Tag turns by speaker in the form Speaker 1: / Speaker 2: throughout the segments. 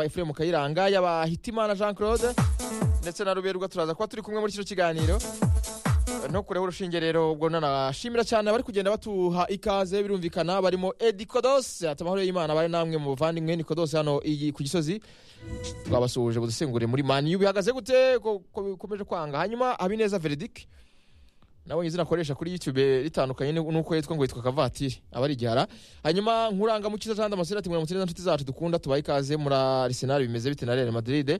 Speaker 1: efuremu kayiranga yabahitimana jean claude ndetse na ruberwa turaza kuba turi kumwe muri kino kiganiro ntukureho urushinge rero ubwo nanashimira cyane abari kugenda batuha ikaze birumvikana barimo edi kodose ati amahoro y'imana bari namwe mu bavandimwe ni kodose hano iyi ku gisozi twabasuhuje budusengure muri mani bihagaze gute ko ko bikomeje kwanga hanyuma habineza veredike nawe izina akoresha kuri youtube ritandukanye n'u- n'uko yitwa ngo yitwa kavatiri aba ari igihara hanyuma nkurangamukiza jean damascene ati muramutse neza nshuti zacu dukunda tubaha ikaze muri arisenal bimeze bite na real madrid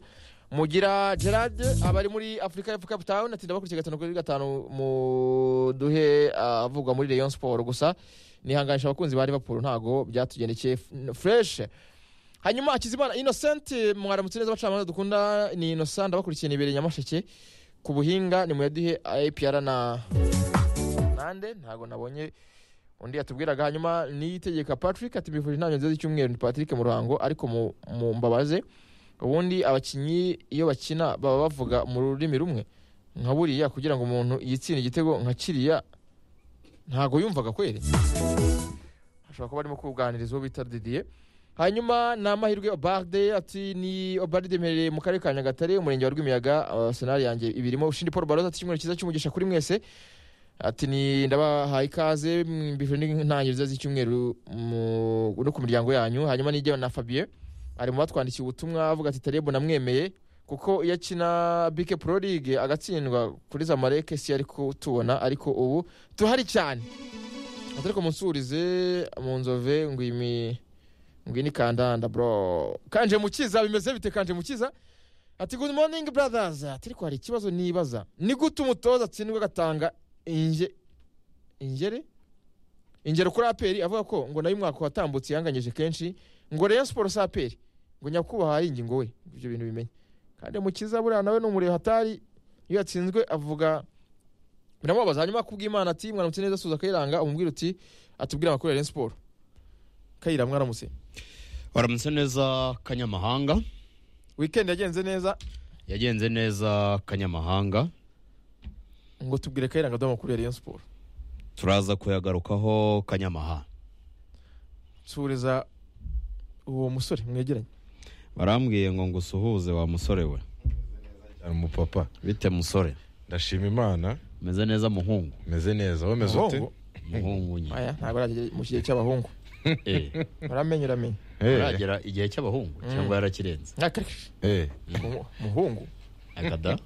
Speaker 1: mugira gerard abari muri afurika y'epfo cape town ati ndabakurikiye gatanu kuri gatanu muduhe avugwa muri rayon sport gusa nihanganisha abakunzi ba liverpool ntago byatugendekeye F- fresh hanyuma hakizimana innocent mwaramutse neza abacamanza dukunda ni innocent ndabakurikiye nibereye nyamasheke ku buhinga ni muyaduhe apr na nande ntabwo nabonye undi yatubwiraga hanyuma niyitegeka patrick ati mbifuje inama nziza z'icyumweru ni patrick mu ruhango ariko mu- mu mbabaze ubundi abakinnyi iyo bakina baba bavuga mu rurimi rumwe nka buriya kugira ngo umuntu yitsinde igitego nka kiriya ntabwo yumvaga kweri ashobora kuba arimo kuganiriza uwo bita didiye hanyuma ni amahirwe obarde ati ni obarde mperereye mu karere ka nyagatare umurenge wa rwimiyaga uh, senari yanjye ibirimo ushindi paul baroza ati icyumweru cyiza cy'umugisha kuri mwese ati ni ndabahaye ikaze mbifuje n'intangiriro nziza z'icyumweru mu- no ku miryango yanyu hanyuma nijya na fabien ari mu batwandikiye ubutumwa avuga ati tarebo namwemeye kuko iyo akina bike pro league agatsindwa kuri zamareke si yari kutubona ariko ubu tuhari cyane atariko munsurize mu nzove ngo imi ngwini kandanda bro kanje mukiza bimeze bite kanje mukiza ati good morning brothers ati ariko hari ikibazo nibaza ni gute umutoza atsindwa agatanga inge ingere ingero kuri aperi avuga ko ngo nayo umwaka watambutse yanganyije kenshi ngo rayon siporo si aperi ngo nyakubahwa ari ingingo we ibyo bintu bimenye kandi mukiza buriya nawe ni umureba hatari iyo yatsinzwe avuga biramubabaza hanyuma kubw'imana ati mwaramutse neza suza kayiranga umubwira uti atubwire amakuru ya rayon siporo kayira mwaramutse
Speaker 2: waramutse neza kanyamahanga
Speaker 1: wikendi yagenze neza
Speaker 2: yagenze neza kanyamahanga
Speaker 1: ngo tubwire kayiranga duhe amakuru ya rayon siporo
Speaker 2: turaza kuyagarukaho kanyamaha
Speaker 1: suhuriza uwo musore mwegeranye
Speaker 2: barambwiye ngo ngo usuhuze wa musore we
Speaker 3: cyane umupapa
Speaker 2: bite musore
Speaker 3: ndashima imana
Speaker 2: umeze neza muhungu
Speaker 3: meze neza wameze ute
Speaker 1: Muhungu?
Speaker 2: muhungu nyine
Speaker 1: aya ntabwo aragera mu kigihe cy'abahungu
Speaker 2: Eh,
Speaker 1: uramenye uramenye
Speaker 3: Eh,
Speaker 2: aragera igihe cy'abahungu cyangwa yarakirenze
Speaker 1: Nkakarishije.
Speaker 3: eh,
Speaker 1: Mu- muhungu
Speaker 2: agada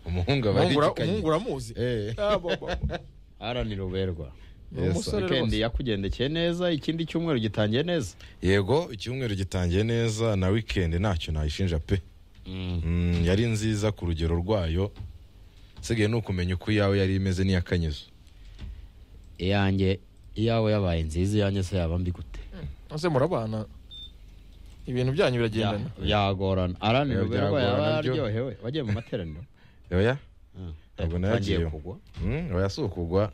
Speaker 3: umuhungu aba
Speaker 1: Umuhungu ura-
Speaker 3: arigikanye
Speaker 1: umuhungu uramuzi
Speaker 3: Eh,
Speaker 1: Ah, bo- bo- bo.
Speaker 2: aranira uberwa
Speaker 1: Ni
Speaker 3: Yes,
Speaker 1: umusore
Speaker 2: wikendi
Speaker 1: rwose
Speaker 2: yakugendekeye neza ikindi cyumweru gitangiye neza
Speaker 3: yego icyumweru gitangiye neza na weekend ntacyo nayishinja pe Mm, yari nziza ku rugero rwayo sigaye ni ukumenya uko iyawe yari imeze n'iy'akanyizo
Speaker 2: iyanjye iyawe yabaye nziza iyanjye se yaba mbi gute
Speaker 1: ese murabana ibintu byanyu biragendana
Speaker 2: Ya- yagorana aranira
Speaker 3: Eh,
Speaker 2: uberwa
Speaker 3: byagorana
Speaker 2: yaba
Speaker 3: byo.
Speaker 2: yararyohewe wagiye mu materaniro
Speaker 3: oya
Speaker 2: Ah,
Speaker 3: Ntabwo
Speaker 2: eh,
Speaker 3: nayagiye.
Speaker 2: wagiye kugwa
Speaker 3: Mm, oya si ukugwa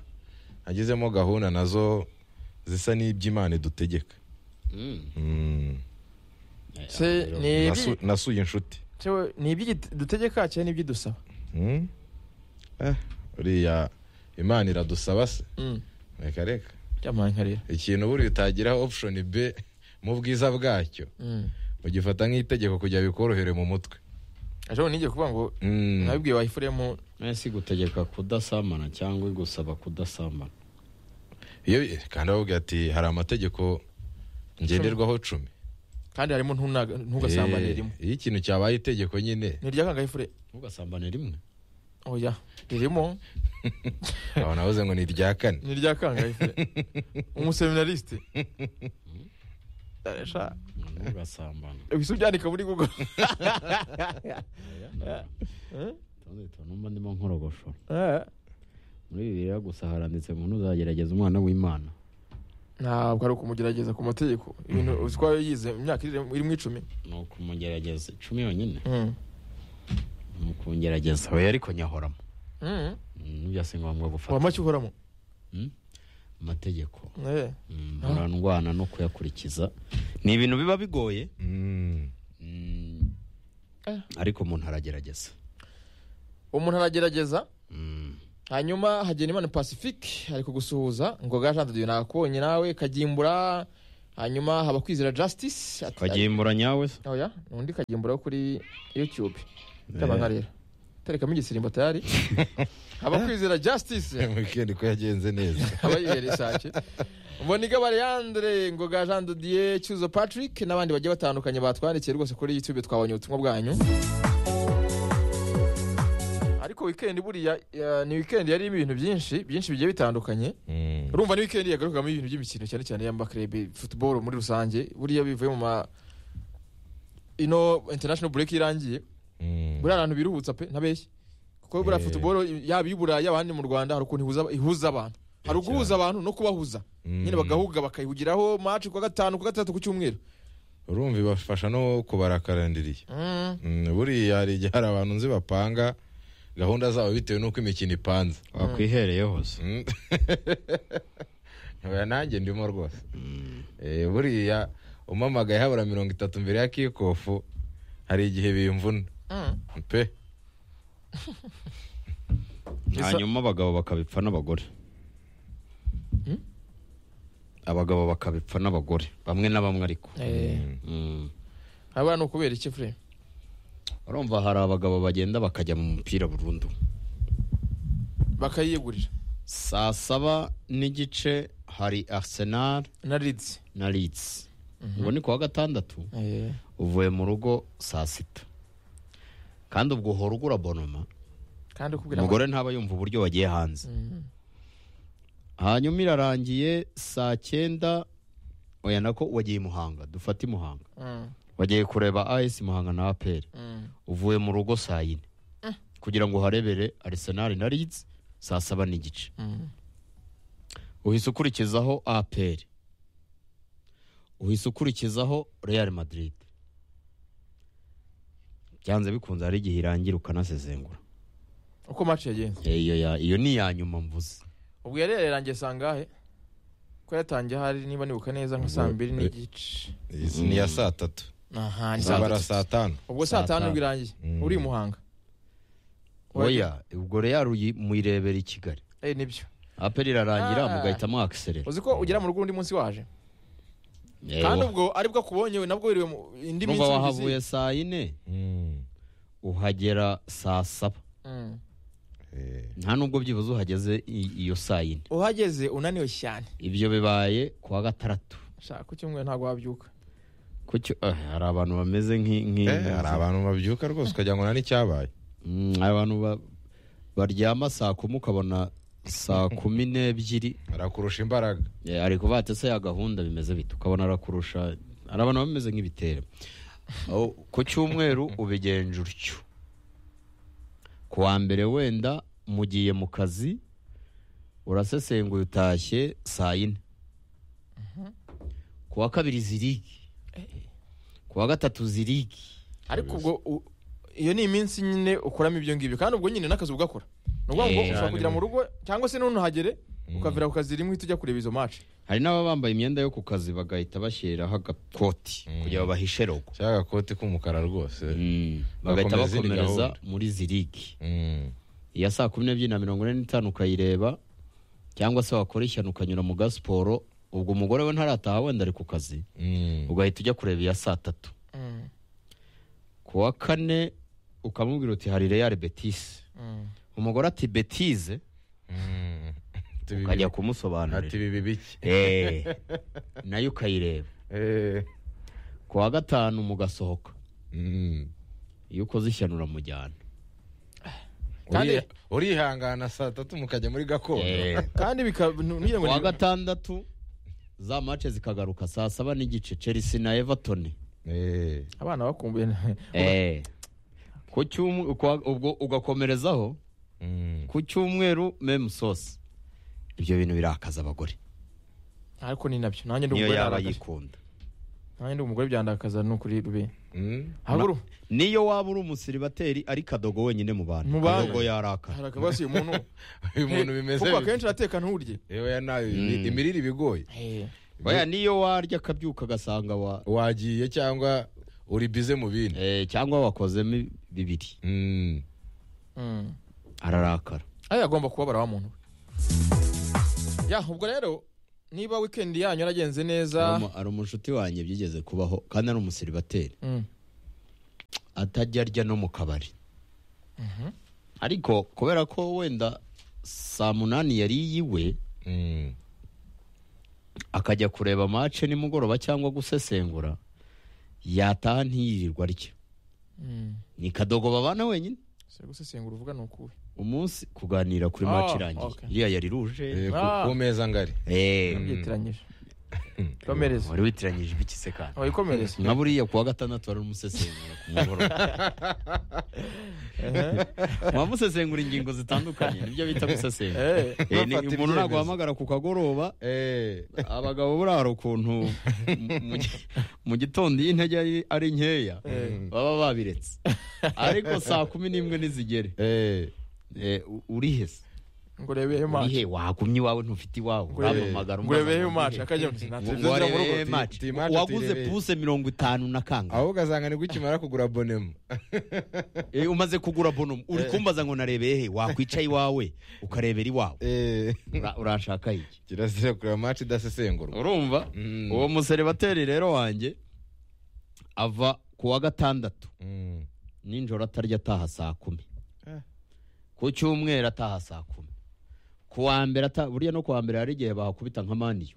Speaker 3: agizemo gahunda nazo zisa n'iby'imana idutegeka
Speaker 2: Mm.
Speaker 3: Mm,
Speaker 1: se ni ibyi-
Speaker 3: nasu- nasuye inshuti
Speaker 1: Cewe, ni iby'idutegeka cyangwa ni iby'idusaba
Speaker 3: Mm. Eh, uriya imana iradusaba se reka reka
Speaker 1: byamaye nkarira
Speaker 3: ikintu buriya utagiraho option b mu bwiza bwacyo ugifata nk'itegeko kugira bikorohere mu mutwe
Speaker 1: ejo nijye kuvuga ngo
Speaker 3: Mm.
Speaker 1: nabibwiye wayifuremo
Speaker 2: mwese gutegeka kudasamana cyangwa igusaba kudasamana
Speaker 3: iyo kandi bavuga ati hari amategeko ngenderwaho cumi
Speaker 1: kandi harimo ntuna- ntugasambane rimwe
Speaker 3: Eh, iyo ikintu cyabaye itegeko nyine
Speaker 1: ni iryakanga ifure
Speaker 2: ntugasambane rimwe
Speaker 1: oya ririmo
Speaker 3: aho navuze ngo ni irya kane
Speaker 1: ni iryakanga ifure umuseminarisite Sha,
Speaker 2: ntugasambane
Speaker 1: wise ubyandika muri google
Speaker 2: tundi tuntu mba ndimo nkorogoshora
Speaker 1: Eh,
Speaker 2: muri bibiliya gusa haranditse ngo ntuzagerageza umwana w'imana
Speaker 1: ntabwo ari ukumugerageza ku mategeko ibintu uzi ko aba yize mu myaka iri iri mu icumi
Speaker 2: ni ukumugerageza icumi yonyine ni ukumugerageza we ariko nyahoramo
Speaker 1: Mm.
Speaker 2: ntibyase ngombwa
Speaker 1: wa
Speaker 2: gufata
Speaker 1: make uhoramo
Speaker 2: amategeko
Speaker 1: Eh.
Speaker 2: Mm, murandwana no kuyakurikiza ni ibintu biba bigoye
Speaker 3: Mm.
Speaker 2: Mm,
Speaker 1: Eh.
Speaker 2: ariko umuntu aragerageza
Speaker 1: umuntu aragerageza
Speaker 2: Mm.
Speaker 1: hanyuma hagenda imana pacifique ari kugusuhuza ngo ga jean de dieu nakubonye nawe kagimbura hanyuma haba kwizera justice ati-
Speaker 2: wagimbura nyawe se
Speaker 1: oya undi kagimburaho kuri youtube ndaba nkarera terekamo igisirimbo tayari haba kwizera justice
Speaker 3: wikendi ko yagenze neza
Speaker 1: aba yibera isake mbonigaba leandre ngoga jean de dieu cyuzo patrick n'abandi bagiye batandukanye batwandikiye rwose kuri youtube twabonye ubutumwa bwanyu ariko weekend buriya ya- ni weekend yarimo ibintu byinshi byinshi bigiye bitandukanye
Speaker 3: Mm.
Speaker 1: urumva ni weekend yagarukamo ibintu by'imikino cyane cyane y'amakrebe football muri rusange buriya bivuye mu ma ino international break irangiye
Speaker 3: Mm.
Speaker 1: buriya abantu biruhutsa pe ntabeshye kuko buriya
Speaker 3: Eh.
Speaker 1: football yaba iy'uburayi abandi mu rwanda hari ukuntu ihuza- ihuza abantu hari uguhuza abantu no kubahuza
Speaker 3: Mm.
Speaker 1: nyine bagahuga bakayihugiraho match ku wa gatanu ku wa gatatu ku cyumweru
Speaker 3: urumva ibafasha no kubarakarandiriye Mm, buriya hari igihe hari abantu nzi bapanga gahunda zabo bitewe n'uko imikino ipanze
Speaker 2: wakwihereyeho se
Speaker 3: Mm. oya nanjye ndimo rwose Eh, buriya umamagaye habura mirongo itatu mbere ya kikofu hari igihe bimvuna pe
Speaker 2: hanyuma abagabo bakabipfa n'abagore abagabo bakabipfa n'abagore bamwe na bamwe ariko Mm.
Speaker 1: haba ni ukubera iki fure
Speaker 2: urumva hari abagabo bagenda bakajya mu mupira burundu
Speaker 1: bakayiyegurira
Speaker 2: saa saba n'igice hari arsenal
Speaker 1: na rids
Speaker 2: na leeds ubwo ni ku wa gatandatu uvuye mu rugo saa sita kandi ubwo uhora ugura bonoma
Speaker 1: kandi ukubwira
Speaker 2: umugore ntaba yumva uburyo wagiye hanze hanyuma irarangiye saa cyenda oya nako wagiye i muhanga dufate i muhanga
Speaker 1: Mm,
Speaker 2: wagiye kureba as muhanga na apr
Speaker 1: mm.
Speaker 2: uvuye mu rugo saa yine kugira ngo uharebere arsenal na leeds saa saba n'igice
Speaker 1: Mm.
Speaker 2: uhise ukurikizaho apr uhise ukurikizaho real madrid byanze bikunze hari igihe irangira ukanasezengura
Speaker 1: uko match yagenze
Speaker 2: iyo ya- iyo ni iya nyuma mvuze
Speaker 1: ubwo yarererangiye saa ngahe ko yatangiye hari niba nibuka neza nka saa mbiri n'igice
Speaker 3: Izi ni iya saa tatu
Speaker 1: aha ni saa
Speaker 3: zabara
Speaker 1: tatu
Speaker 3: saa tanu
Speaker 1: ubwo
Speaker 2: Saa
Speaker 1: saa tanu
Speaker 2: tanu.
Speaker 1: nibwo irangiye
Speaker 3: Mm.
Speaker 1: uri i muhanga
Speaker 2: oya ubwo real uyi- muyirebera i kigali
Speaker 1: Eh, nibyo
Speaker 2: aperi irarangira
Speaker 1: Ah.
Speaker 2: mugahita mwakiserera
Speaker 1: uzi ko ugera mu rugo undi munsi waje kandi ubwo aribwo akubonye we nabwo wiriwe mu- indi minsi
Speaker 2: numva
Speaker 1: ubizi.
Speaker 2: wahavuye saa yine
Speaker 3: Mm.
Speaker 2: uhagera saa saba
Speaker 1: Mm.
Speaker 3: Eh,
Speaker 2: nta nubwo byibuze uhageze i- iyo saa yine
Speaker 1: uhageze unaniwe cyane
Speaker 2: ibyo bibaye ku wa gatandatu
Speaker 1: shaka ku cyumweru ntabwo wabyuka
Speaker 2: kucyo eh, hari abantu bameze nk'i- nk'i-
Speaker 3: eh, hari abantu babyuka rwose ukagira ngo nta n'icyabaye
Speaker 2: Mm, hari abantu ba- baryama saa kumi ukabona saa kumi n'ebyiri
Speaker 3: arakurusha imbaraga
Speaker 2: Eh, ari kubatse se ya gahunda bimeze bite ukabona arakurusha hari abantu bameze nk'ibitero Aho, ku cyumweru ubigenje utyo ku wa mbere wenda mugiye mu kazi urasesenguye utashye saa yine ku wa kabiri zirigi ku wa gatatu zirigi
Speaker 1: ariko ubwo u- iyo ni iminsi nyine ukuramo ibyo ngibyo kandi ubwo nyine n'akazi ugakora ni ukuvuga ngo
Speaker 2: Eh,
Speaker 1: ushobora
Speaker 3: cyane.
Speaker 1: kugera mu rugo cyangwa se ntunuhagere ukavira ku kazi rimwe uhita ujya kureba izo match
Speaker 2: hari n'ababa bambaye imyenda yo ku kazi bagahita bashyiraho agakoti kugira ngo bahishe rogo
Speaker 3: cyangwa agakoti k'umukara rwose
Speaker 2: Mm, bagahita
Speaker 3: Bakomeza izindi
Speaker 2: bakomereza
Speaker 3: gahunda.
Speaker 2: muri zirigi
Speaker 3: Mm.
Speaker 2: iya saa kumi n'ebyiri na mirongo ine n'itanu ukayireba cyangwa se wakora ishyano ukanyura mu gasiporo ubwo umugore we ntarataha wenda ari ku kazi
Speaker 3: Mm.
Speaker 2: ugahita ujya kureba iya saa tatu
Speaker 1: Mm,
Speaker 2: ku wa kane ukamubwira uti hari real betise
Speaker 1: mm.
Speaker 2: umugore ati betize
Speaker 3: Mm. Ati bibi-
Speaker 2: ukajya
Speaker 3: ati
Speaker 2: kumusobanurira
Speaker 3: bibi biki
Speaker 2: Eh, nayo ukayireba
Speaker 3: Eh.
Speaker 2: ku wa gatanu mugasohoka
Speaker 3: Mm.
Speaker 2: iyo ukoze ishyano uramujyana
Speaker 1: Kandi-
Speaker 3: Uri- urihangana saa tatu mukajya muri gakondo
Speaker 2: Eh.
Speaker 1: kandi bika- nu- nugire ngo
Speaker 2: ku wa
Speaker 1: ni-
Speaker 2: gatandatu za mace zikagaruka saa saba n'igice chelsea na everton
Speaker 3: Eh.
Speaker 1: abana bakumbuye
Speaker 2: Eh. Ku cyumwe- kwa- ubwo ugakomerezaho
Speaker 3: Mm.
Speaker 2: ku cyumweru meme sauce ibyo bintu birakaza abagore
Speaker 1: ariko ni nabyo nanjye ndi
Speaker 2: niyo
Speaker 1: umugore
Speaker 2: yaba
Speaker 1: narakaje
Speaker 2: yikunda
Speaker 1: nanjye ndi umugore byandakaza ni ukuri rube
Speaker 3: Mm.
Speaker 1: haburu
Speaker 2: niyo waba uri umusiribateri ari kadogo wenyine mu bantu
Speaker 1: Mu bantu.
Speaker 2: kadogo yarakara
Speaker 1: hari akabasi uyu muntu
Speaker 3: uyu muntu bimeze
Speaker 1: kuko
Speaker 3: bite?
Speaker 1: akenshi urateka nturye
Speaker 3: yewe ya nawe ibi-
Speaker 2: Mm.
Speaker 3: imirire ibigoye
Speaker 1: Eh.
Speaker 2: oya niyo warya akabyuka agasanga wa
Speaker 3: wagiye cyangwa uri bize mu bindi
Speaker 2: eh, cyangwa wakozemo bibiri
Speaker 3: Mm.
Speaker 1: Mm.
Speaker 2: ararakara
Speaker 1: ariya agomba kubabara wa muntu we. ya ubwo rero niba wikendi yanyu yaragenze neza
Speaker 2: Hari umu- hari umushuti wanjye byigeze kubaho kandi ari umusiribateri
Speaker 1: Mm.
Speaker 2: atajya arya no mu kabari ariko kubera ko wenda saa munani yari iyiwe
Speaker 3: Mm.
Speaker 2: akajya kureba mace nimugoroba cyangwa gusesengura yataha ntiyirirwa arya
Speaker 1: Mm.
Speaker 2: ni kadogo babana wenyine
Speaker 1: si gusesengura uvuga ni ukuwe
Speaker 2: umunsi kuganira kuri
Speaker 1: Oh,
Speaker 2: mace irangiye
Speaker 1: okay.
Speaker 2: iriya yari ruje
Speaker 3: Eh, ku-
Speaker 1: Ah.
Speaker 3: ku meza ngari
Speaker 2: Eh,
Speaker 1: ubyitiranyije komereza
Speaker 2: wari witiranyije ibiki se kandi
Speaker 1: wayikomereza
Speaker 2: nka buriya kuwa gatandatu wari umusesengura ku mugoroba waba musesengura ingingo zitandukanye nibyo bita gusesengura
Speaker 1: Eh,
Speaker 2: Eh, ni-
Speaker 3: bafata
Speaker 2: umuntu ntabwo
Speaker 3: ibyemezo.
Speaker 2: wahamagara ku kagoroba
Speaker 3: Eh,
Speaker 2: abagabo buriya hari ukuntu mu- mu gi- mu gitondo iyo intege ari- ari nkeya
Speaker 1: Eh.
Speaker 2: baba babiretse ariko saa kumi n'imwe ntizigere
Speaker 3: eh,
Speaker 2: Eh, u- urihe se
Speaker 1: ngo urebeyo mace
Speaker 2: urihe wagumye iwawe ntufite iwawe
Speaker 1: Ngo urebe-
Speaker 2: uramamagara
Speaker 1: ngo urebeyo
Speaker 2: umubaza ngo
Speaker 1: mace
Speaker 2: urihe?
Speaker 1: akajya mu sinatsi
Speaker 2: ngo warebeye
Speaker 3: ti-
Speaker 2: match
Speaker 3: ti- match
Speaker 2: waguze
Speaker 3: tirebeye.
Speaker 2: puse mirongo itanu na kanga
Speaker 3: ahubwo ugasanga nibwo ukimara kugura bonema
Speaker 2: Eh, umaze kugura bono uri kumbaza ngo narebeye he wakwicaye iwawe ukarebera iwawe Ura- uranshaka iki
Speaker 3: kirazira kureba match idasesengurwa
Speaker 2: urumva
Speaker 3: Mm.
Speaker 2: uwo museribateri rero wanjye ava ku wa gatandatu
Speaker 3: Mm.
Speaker 2: nijoro atarya ataha saa kumi
Speaker 3: Eh.
Speaker 2: ku cyumweru ataha saa kumi ku wa mbere ata- buriya no ku wa mbere hari igihe bahakubita nka maniyu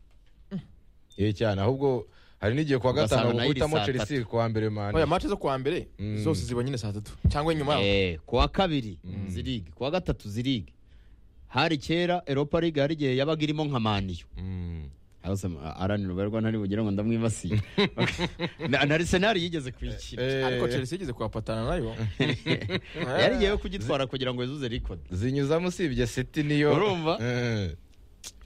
Speaker 3: Eh, cyane ahubwo hari n'igihe kuwa
Speaker 2: Ugasanga
Speaker 3: gatanu
Speaker 2: nayo iri
Speaker 3: bakubitamo
Speaker 2: saa tatu.
Speaker 3: chelsea kuwa mbere
Speaker 1: oya
Speaker 3: mani
Speaker 1: mace zo kuwa mbere
Speaker 3: Mm.
Speaker 1: zose ziba nyine saa tatu cyangwa inyuma yaho
Speaker 2: Eh, ku wa kabiri zirigi ku wa gatatu zirigi hari kera eropa liga hari igihe yabaga irimo nka maniyu
Speaker 3: Mm.
Speaker 2: aranira ubarirwa ntari bugire ngo ndamwibasiye Na- na Arsenal yigeze kuyikina
Speaker 3: Eh,
Speaker 1: ariko chelsea igeze kuhapatana nayo
Speaker 2: yari igiye kugitwara kugira ngo yuzuze record
Speaker 3: zinyuzamo usibye city niyo
Speaker 2: Urumva?
Speaker 3: Eh,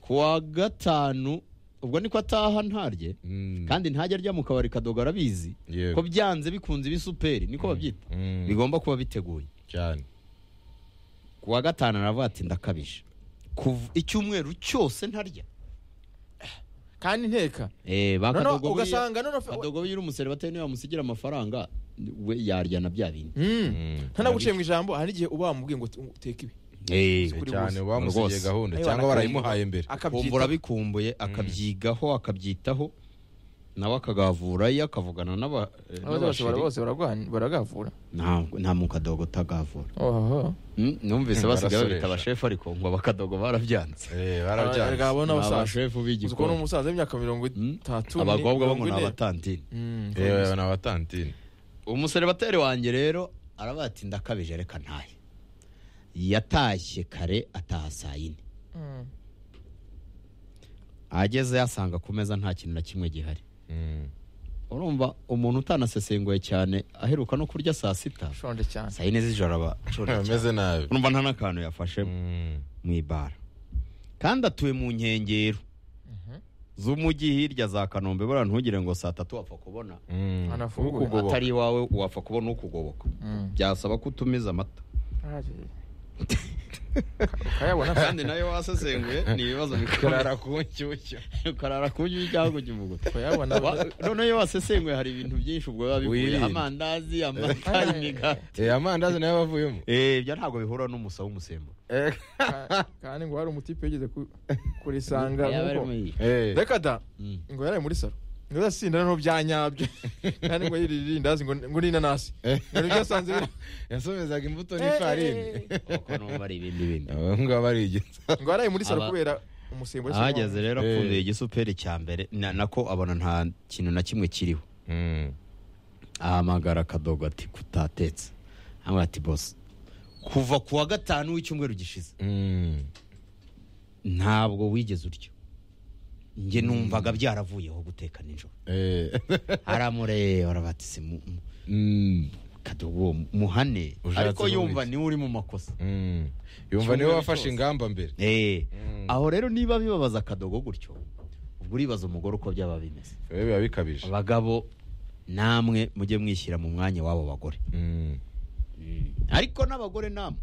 Speaker 2: ku wa gatanu ubwo niko ataha ntarye
Speaker 3: mm.
Speaker 2: kandi ntajya arya mu kabari kadoga arabizi
Speaker 3: Yewe.
Speaker 2: ko byanze bikunze iba superi niko babyita
Speaker 3: Mm.
Speaker 2: bigomba kuba biteguye
Speaker 3: cyane
Speaker 2: ku wa gatanu aravuga ati ndakabije Kuva- icyumweru cyose ntarya
Speaker 1: kandi nteka
Speaker 2: Eh, ba
Speaker 1: noneho
Speaker 2: Kadogo buriya-
Speaker 1: ugasanga noneho
Speaker 2: kadogo iyo uri umuseribateri niba wamusigira amafaranga we yarya na bya bindi
Speaker 1: Mm. ntanaguciye mu ijambo hari n'igihe uba wamubwiye ngo uteke ibi
Speaker 2: Eh,
Speaker 1: Kuri bose.
Speaker 3: cyane bamusigiye
Speaker 2: Rwose.
Speaker 3: gahunda
Speaker 1: Ayo,
Speaker 3: cyangwa
Speaker 1: barakayiha.
Speaker 3: barayimuhaye mbere
Speaker 2: kumva
Speaker 1: akabyita
Speaker 2: urabikumbuye akabyigaho akabyitaho nawe akagavura ye akavugana n'aba- eh,
Speaker 1: Abaza bashobora
Speaker 2: n'abasheri
Speaker 1: bose baragwana- baragavura
Speaker 2: Ntabwo- nta mukadogo utagavura
Speaker 1: oho
Speaker 2: Mm, numvise
Speaker 3: Hmm,
Speaker 2: basigaye babita
Speaker 3: barasoresha.
Speaker 2: abashefu ariko ngo abakadogo barabyanze
Speaker 3: Eh,
Speaker 1: Erega
Speaker 3: barabyanze
Speaker 1: abo ni abasaza uzi
Speaker 2: Abashefu
Speaker 1: ko ni
Speaker 2: b'igikoni
Speaker 1: umusaza w'imyaka mirongo itatu
Speaker 2: abakobwa bo ngo ni
Speaker 1: mirongo ine.
Speaker 2: abatantini
Speaker 1: Mm,
Speaker 3: yewe ni abatantine
Speaker 2: umuseribateri wanjye rero aravuga ati ndakabije reka ntahe yatashye kare ataha saa yine
Speaker 1: mm.
Speaker 2: ageze yasanga ku meza nta kintu na kimwe gihari
Speaker 3: Mm.
Speaker 2: urumva umuntu utanasesenguye cyane aheruka no kurya saa sita
Speaker 1: ushonje cyane
Speaker 2: saa yine z'ijoro aba ashonje cyane.
Speaker 3: ameze nabi
Speaker 2: urumva nta n'akantu yafashe
Speaker 3: Mm.
Speaker 2: mu ibara kandi atuye mu nkengero z'umujyi hirya za kanombe buriya ntugire ngo saa tatu wapfa kubona
Speaker 3: Mm.
Speaker 1: Anafunguye.
Speaker 3: Ukugoboka.
Speaker 2: atari iwawe wapfa kubona ukugoboka
Speaker 1: Mm.
Speaker 2: byasaba ko utumiza amata
Speaker 1: ukayabona se.
Speaker 2: kandi nayo wasesenguye ni ibibazo bikorara
Speaker 3: karara ku nshyushyu
Speaker 2: ukarara ku nyuma cyangwa ikivuguto
Speaker 1: ukayabona
Speaker 2: noneho iyo wasesenguye hari ibintu byinshi ubwo biba bivuye
Speaker 3: Wirinde.
Speaker 2: amandazi amata imigati
Speaker 3: Eh, amandazi nayo bavuyemo
Speaker 2: Eh, ibyo ntabwo bihura n'umusa w'umusemburo
Speaker 3: Eh,
Speaker 1: ka- kandi ngo hari umutipe yigeze ku- kurisanga
Speaker 2: Yaba ari
Speaker 1: nk'uko.
Speaker 2: muri-
Speaker 3: eh.
Speaker 1: reka da
Speaker 2: Mm.
Speaker 1: ngo yaraye muri saro ngo yasinda noneho bya nyabyo kandi ngo yirira irindazi ngo ngo n'inanasi ngo nibyo yasanze biri-
Speaker 3: yasomezaga imbuto
Speaker 1: Eh,
Speaker 3: n'ifarini
Speaker 1: eh,
Speaker 2: kuko numva ari ibindi bindi
Speaker 3: abo ngabo ari igihe
Speaker 1: ngo yaraye muri saro
Speaker 2: Aba-
Speaker 1: kubera umusemburo cyangwa-
Speaker 2: ahageze rero
Speaker 3: Eh.
Speaker 2: apfunduye igisuperi cya mbere na- nako abona nta kintu na kimwe kiriho ahamagara akadogo ati kutatetse hano ati bose kuva ku wa gatanu w'icyumweru gishize ntabwo wigeze uryo njye numvaga byaravuyeho guteka nijoro aramureba arabatse kadogo uwo muhane
Speaker 3: Ushatse
Speaker 2: ariko yumva
Speaker 3: kuvuga iki?
Speaker 2: niwe uri mu makosa
Speaker 3: yumva niwe
Speaker 2: Icyumweru
Speaker 3: wafashe
Speaker 2: cyose.
Speaker 3: ingamba mbere
Speaker 2: Eh, aho rero niba bibabaza akadogo gutyo ubwo uribaza umugore uko byaba bimeze
Speaker 3: we biba bikabije
Speaker 2: abagabo namwe mujye mwishyira mu mwanya w'abo bagore
Speaker 3: Mm.
Speaker 2: ariko n'abagore namwe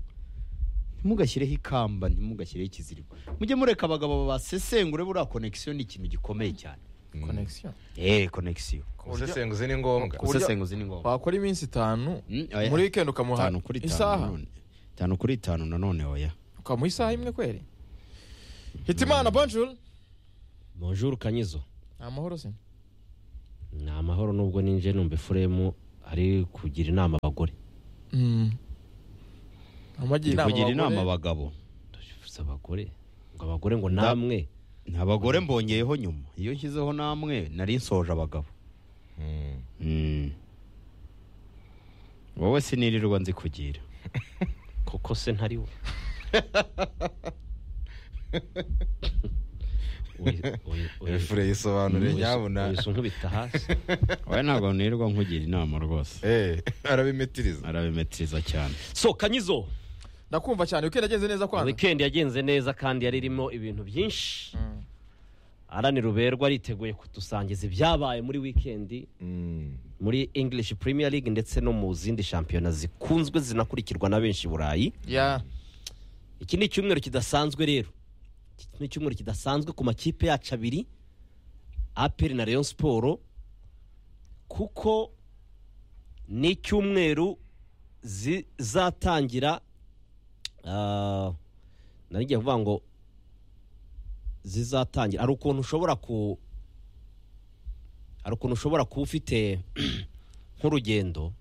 Speaker 2: ntimugashyireho ikamba ntimugashyireho ikiziriko mujye mureka abagabo basesengure buriya konekisiyo ni ikintu gikomeye cyane
Speaker 1: connection
Speaker 2: eee konekisiyo
Speaker 3: gusesenguza ni ngombwa
Speaker 1: Ku buryo-
Speaker 2: gusesenguza ni ngombwa
Speaker 1: wakora iminsi itanu
Speaker 2: Mm, oya.
Speaker 1: muri weekend ukamuha
Speaker 2: Itanu kuri itanu
Speaker 1: isaha
Speaker 2: nanone itanu kuri itanu nanone oya
Speaker 1: ukamuha isaha imwe kweri hitimana bonjour
Speaker 4: bonjour kanyizo
Speaker 1: ni amahoro se
Speaker 4: ni amahoro nubwo ninje numva efuremu ari kugira inama abagore
Speaker 1: amugira
Speaker 2: ndi kugira
Speaker 1: inama
Speaker 2: inama
Speaker 1: abagore
Speaker 2: abagabo
Speaker 4: Ndabivuze abagore ngo abagore ngo namwe
Speaker 2: ni abagore mbongeyeho nyuma iyo nshyizeho namwe nari nsoje abagabo
Speaker 3: Mm.
Speaker 2: Mm. wowe sinirirwa nzikugira
Speaker 4: kuko se ntari we Oya- oya- oya-
Speaker 3: efure yisobanure
Speaker 4: oya-
Speaker 3: nyabuna
Speaker 4: oya unkubita hasi
Speaker 2: wowe ntabwo nirirwa nkugira inama rwose
Speaker 3: Eh, arabimitiriza
Speaker 2: arabimetiriza cyane
Speaker 4: so kanyizo
Speaker 1: ndakumva cyane weekend yagenze neza kwana
Speaker 4: weekend yagenze neza kandi yari irimo ibintu byinshi
Speaker 1: Mm.
Speaker 4: arani ruberwa ariteguye kudusangiza ibyabaye muri weekend
Speaker 3: Mm.
Speaker 4: muri english premier league ndetse no mu zindi shampiyona zikunzwe zinakurikirwa na benshi i burayi
Speaker 1: ya
Speaker 4: iki ni icyumweru kidasanzwe rero iki ni icyumweru kidasanzwe ku makipe yacu abiri aperi na leon siporo kuko ni icyumweru zizatangira ah, nari ngiye kuvuga ngo zizatangira hari ukuntu ushobora ku hari ukuntu ushobora kuba ufite nk'urugendo